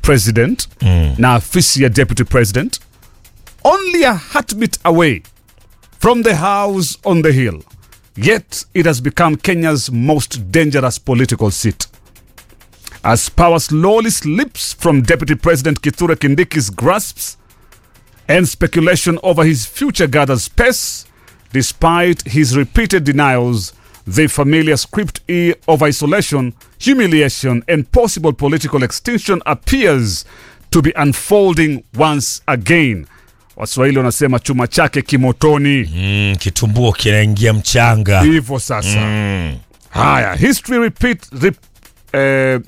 president na afisi ya deputy president only a heartbeat away from the house on the hill yet it has become kenya's most dangerous political seat as power slowly slips from deputy president kithure kindiki's grasps and speculation over his future gathers pace despite his repeated denials the familiar script E of isolation, humiliation, and possible political extinction appears to be unfolding once again. Waswahili wanasema chuma chake kimotoni. mm, kitumbuo kinaingia mchanga Hivyo sasa. Haya, history repeat, rep, eh,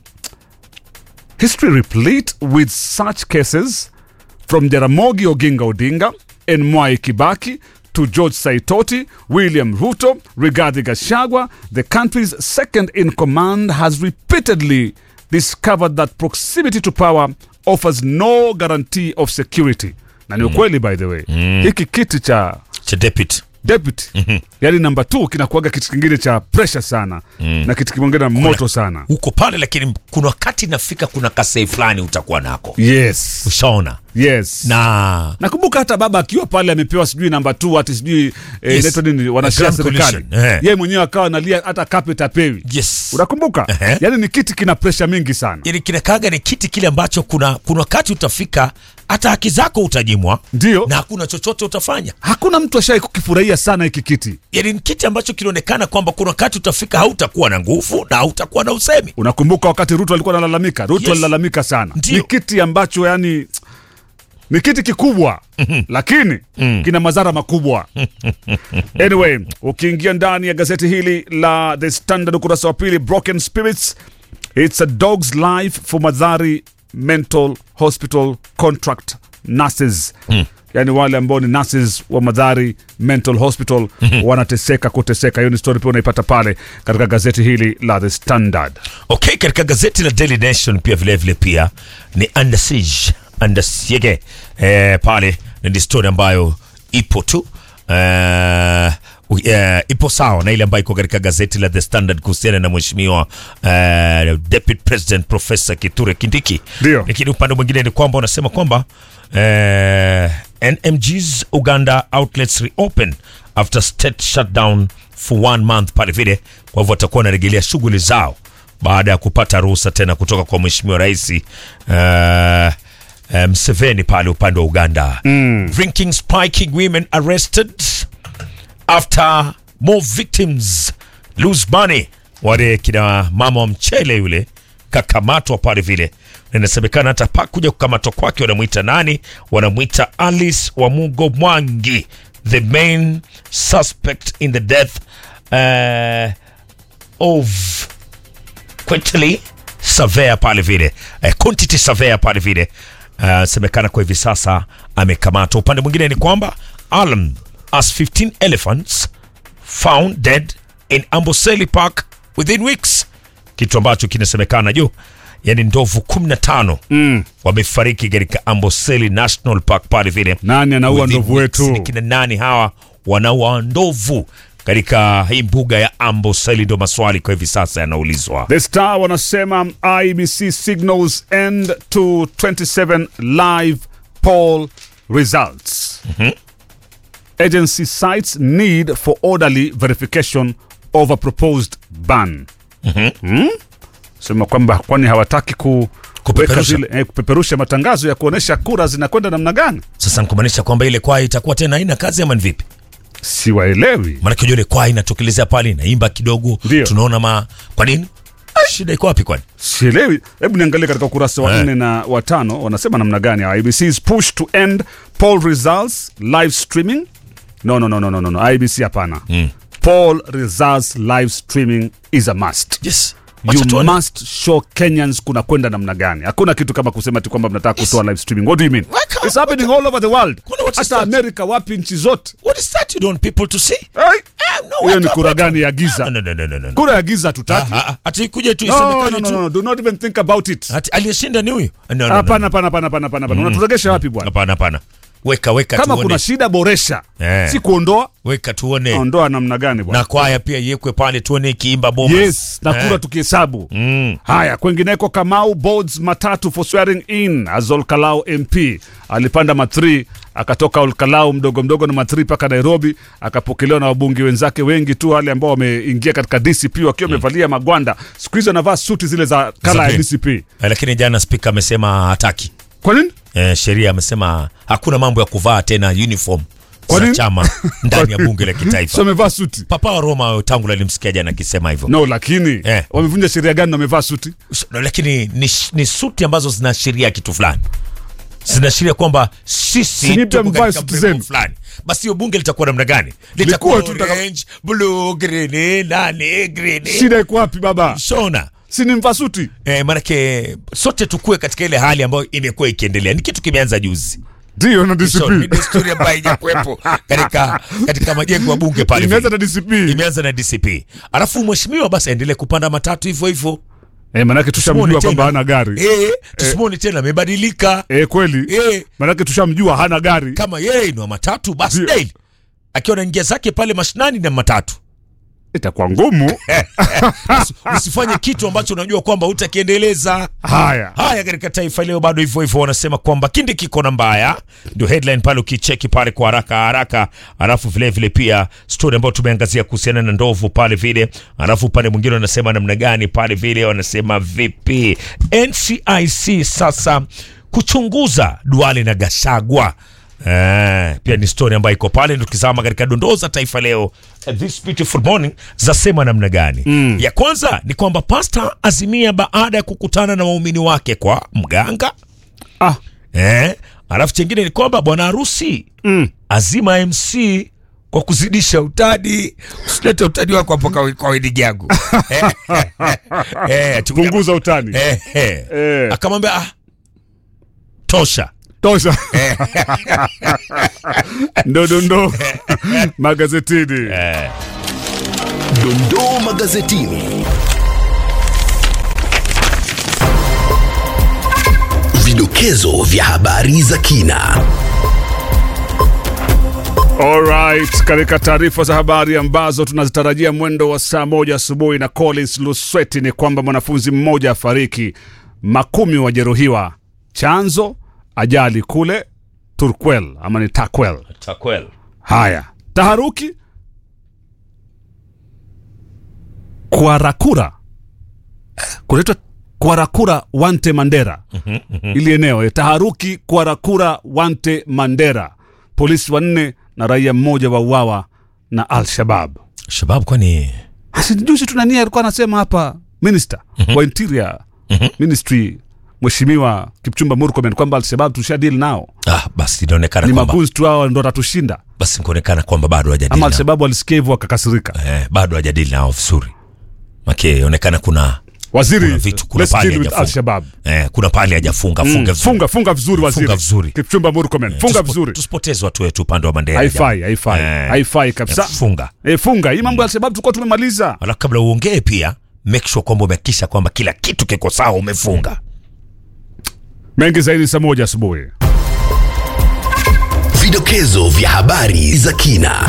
history replete with such cases from Jaramogi Oginga Odinga and Mwai Kibaki to George Saitoti, William Ruto, Rigathi Gachagua, the country's second in command has repeatedly discovered that proximity to power offers no guarantee of security. Na ni ukweli by the way. Hiki kiti cha cha deputy deputy yani namba t kinakuaga kitu kingine cha pressure sana na kitu kingine moto sana uko pale lakini kuna wakati nafika kuna kasei fulani utakuwa nako yes ushaona yes na nakumbuka hata baba akiwa pale amepewa sijui namba t ati sijui eh, Yes. inaitwa nini wanashia Grand serikali coalition, eh. yeye mwenyewe akawa analia hata carpet apewi yes unakumbuka Ehe. yani ni kiti kina pressure mingi sana yani kinakaga ni kiti kile ambacho kuna kuna wakati utafika hata haki zako utajimwa ndio na hakuna chochote utafanya hakuna mtu ashai kukifurahia sana hiki kiti yani ni kiti ambacho kinaonekana kwamba kuna wakati utafika hautakuwa na nguvu na hautakuwa na usemi unakumbuka wakati ruto alikuwa analalamika ruto Yes. alilalamika sana Ndio. ni kiti ambacho yani ni kiti kikubwa lakini kina madhara makubwa anyway ukiingia ndani ya gazeti hili la the standard ukurasa wa pili broken spirits it's a dog's life for madhari mental hospital contract nurses yaani wale ambao ni nurses wa madhari mental hospital wanateseka kuteseka hiyo ni story pia unaipata pale katika gazeti hili la the standard okay katika gazeti la daily nation pia vilevile vile pia ni under siege under siege eh, pale na ni story ambayo ipo tu eh, u- eh, ipo sawa na ile ambayo iko katika gazeti la the standard kuhusiana na mheshimiwa eh, deputy president professor kiture kindiki Ndio. lakini upande mwingine ni kwamba unasema kwamba eh, nmgs uganda outlets reopen after state shutdown for one month pale vile kwa hivyo watakuwa wanarejelea shughuli zao baada ya kupata ruhusa tena kutoka kwa mheshimiwa rais uh, uh, mseveni pale upande wa uganda mm. drinking spiking women arrested after more victims lose money wale kina mama wa mchele yule kakamatwa pale vile na inasemekana hata pa kuja kukamatwa kwake wanamwita nani wanamwita alice wamugo mwangi the main suspect in the death uh, of quantity surveyor pale vile eh, quantity surveyor pale vile uh, semekana kwa hivi sasa amekamatwa upande mwingine ni kwamba alam as 15 elephants found dead in amboseli park within weeks kitu ambacho kinasemekana juu yani ndovu 15 mm. wamefariki katika amboseli national park pale vile nani anaua Within ndovu weeks. wetu Ni kina nani hawa wanaua ndovu katika hii mbuga ya amboseli ndo maswali kwa hivi sasa yanaulizwa The Star wanasema IBC signals end to 27 live poll results. Agency cites need for orderly verification of a proposed ban. Hmm? Sema kwamba kwani hawataki ku Kupeperusha. weka zile- eh, kupeperusha matangazo ya kuonesha kura zinakwenda namna gani? sasa nikumaanisha kwamba ile kwaya itakuwa tena haina kazi ama ni vipi Siwaelewi. maanake unajua ile kwaya inatokelezea pale inaimba kidogo Ndio. tunaona ma kwa nini shida iko wapi kwani sielewi hebu niangalie katika ukurasa wa Eh. nne na wa tano wanasema namna gani ibc's push to end poll results live streaming no no no no no, no, no. ibc hapana mm. poll results live streaming is a must yes Wacha you tuone. must show kenyans kuna kwenda namna gani hakuna kitu kama kusema ti kwamba mnataka kutoa live streaming what do you mean Waka- it's happening all over the world Kuna what is hata that? america wapi nchi zote what is that you don't want people to see Hey! Ah, no, hiyo ni watu- kura watu- gani ya giza no, no, no, no, no, no. kura ya giza hatutaki Ah, ah, ati ikuje tu no, no, isemekane no, tu no, do not even think about it ati aliyeshinda ni huyu No, no, no, hapana hapana hapana hapana hapana unaturegesha wapi bwana hapana hapana weka weka kama tuone kuna shida boresha Eh. si kuondoa weka tuone ondoa namna gani bwana na kwaya pia iwekwe pale tuone ikiimba bomas yes na kura tukihesabu mm. haya kwengineko kamau boards matatu for swearing in as olkalau mp alipanda ma3 akatoka olkalau mdogo mdogo na ma3 mpaka nairobi akapokelewa na wabunge wenzake wengi tu wale ambao wameingia katika dcp wakiwa wamevalia magwanda siku hizi wanavaa suti zile za kala ya pink. dcp Eh, lakini jana spika amesema hataki kwa nini eh, sheria amesema hakuna mambo ya kuvaa tena uniform Kwa za nini? chama ndani ya bunge la si kitaifa wamevaa suti papa wa roma tangu alimsikia jana akisema hivyo no lakini Eh. wamevunja sheria gani na wamevaa suti lakini ni, ni suti ambazo zinaashiria kitu fulani zinaashiria kwamba Si sisi nyinyi pia tuko mvae katika suti mrengo zenu. fulani basi hiyo bunge litakuwa namna gani Likuwa litakuwa tu taka- orange blue green nani green shida iko wapi baba shona si ni mvaa suti eh, manake sote tukue katika ile hali ambayo imekuwa ikiendelea ni kitu kimeanza juzi ndio na So, ni dcp desturi ambayo haijakuwepo katika katika majengo ya bunge pale imeanza vile. na dcp imeanza na dcp alafu mheshimiwa basi aendelee kupanda matatu hivyo hivyo eh, manake tushamjua Tusimwone kwamba tena. hana gari eh, tusimwone tena amebadilika eh, kweli eh, manake tushamjua hana gari kama yeye ni wa matatu basi Ndio. daily akiwa naingia zake pale mashinani na matatu itakuwa ngumu Usi- usifanye kitu ambacho unajua kwamba utakiendeleza haya haya katika taifa leo bado hivyo hivyo wanasema kwamba kindi kiko na mbaya ndio headline pale ukicheki pale kwa haraka haraka alafu vile vile pia story ambayo tumeangazia kuhusiana na ndovu pale vile alafu upande mwingine wanasema namna gani pale vile wanasema vipi ncic sasa kuchunguza duale na gashagwa Eh, pia ni story ambayo iko pale tukizama katika dondoo za taifa leo eh, this beautiful morning zasema namna gani mm. ya kwanza ni kwamba pasta azimia baada ya kukutana na waumini wake kwa mganga ah, eh, alafu chengine ni kwamba bwana harusi mm. azima mc kwa kuzidisha utadi usilete utadi wako hapo kwa- kwa wedding yangu eh, eh, tukia- punguza utani eh, eh. Eh. akamwambia ah, tosha tosha ndodondo magazetini eh. Dondoo magazetini. Vidokezo vya habari za kina. Alright, katika taarifa za habari ambazo tunazitarajia mwendo wa saa moja asubuhi na Collins Lusweti ni kwamba mwanafunzi mmoja afariki, makumi wajeruhiwa. Chanzo ajali kule Turkwel ama ni Takwel. takwel Haya, taharuki Kwarakura, kunaitwa Kwarakura Wante Mandera ili eneo eh, taharuki Kwarakura Wante Mandera, polisi wanne na raia mmoja wauawa na Al-Shabab. shabab kwani Asi juzi tu nani alikuwa anasema hapa minister wa interior ministry Mheshimiwa Kipchumba Murkomen kwamba Al-Shabab tusha deal nao, ah, basi inaonekana ni kwamba magunzi tu hao ndo watatushinda, basi kuonekana kwamba bado hajadili ama nao. Al-Shabab walisikia hivyo wakakasirika. eh, bado hajadili nao vizuri make inaonekana kuna Waziri, Kuna vitu- kuna let's pahali deal with hajafunga. Al-Shabab. eh, kuna pale hajafunga Mm, funga vizuri funga funga vizuri waziri Funga vizuri. Kipchumba Murkomen funga Tusipo- vizuri tusipoteze watu wetu upande wa Mandela haifai jamaa. haifai Eh, haifai kabisa eh, funga e, funga hii mambo ya Al-Shabab tulikuwa tumemaliza alafu kabla uongee pia make sure kwamba umehakikisha kwamba kila kitu kiko sawa umefunga mengi zaidi saa moja asubuhi Vidokezo vya habari za kina.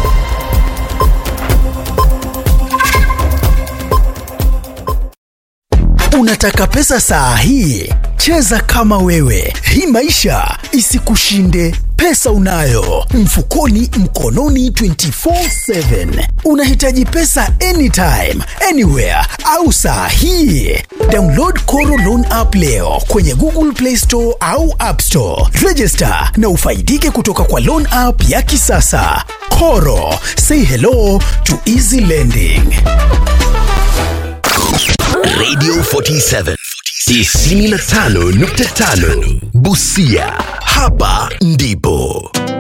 Unataka pesa saa hii? Cheza kama wewe, hii maisha isikushinde. Pesa unayo mfukoni, mkononi, 24/7. Unahitaji pesa anytime, anywhere au saa hii? Download Koro Loan app leo kwenye Google Play Store au App Store. Register na ufaidike kutoka kwa loan app ya kisasa. Koro, say hello to easy lending. Radio 47 95.5 Busia. Hapa ndipo